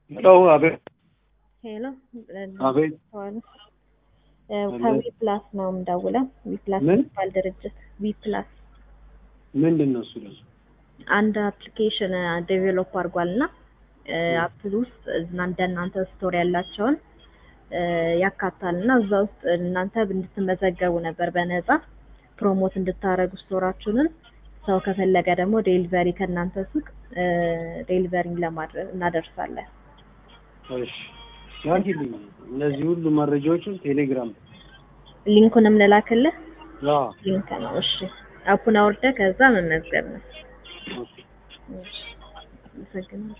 ሄሎ አቤት ሄሎ አቤት ከዊ ፕላስ ነው የምደውለው። ዊ ፕላስ ምን? የሚባል ድርጅት ዊ ፕላስ ምንድን ነው እሱ ደግሞ? አንድ አፕሊኬሽን ዴቨሎፕ አድርጓል እና አፕል ውስጥ እና እንደናንተ ስቶር ያላቸውን እ ያካታል እና እዛ ውስጥ እናንተ እንድትመዘገቡ ነበር በነፃ ፕሮሞት እንድታረጉ ስቶራችሁንን ሰው ከፈለገ ደግሞ ዴሊቨሪ ከእናንተ ሱቅ ዴሊቨሪ ለማድረግ እናደርሳለን። እሺ ላኪልኝ እነዚህ ሁሉ መረጃዎችን ቴሌግራም ሊንኩንም ልላክልህ። አዎ ሊንክ ነው። እሺ አፑን አውርደህ ከዛ መመዝገብ ነው። ኦኬ እሺ አመሰግናለሁ።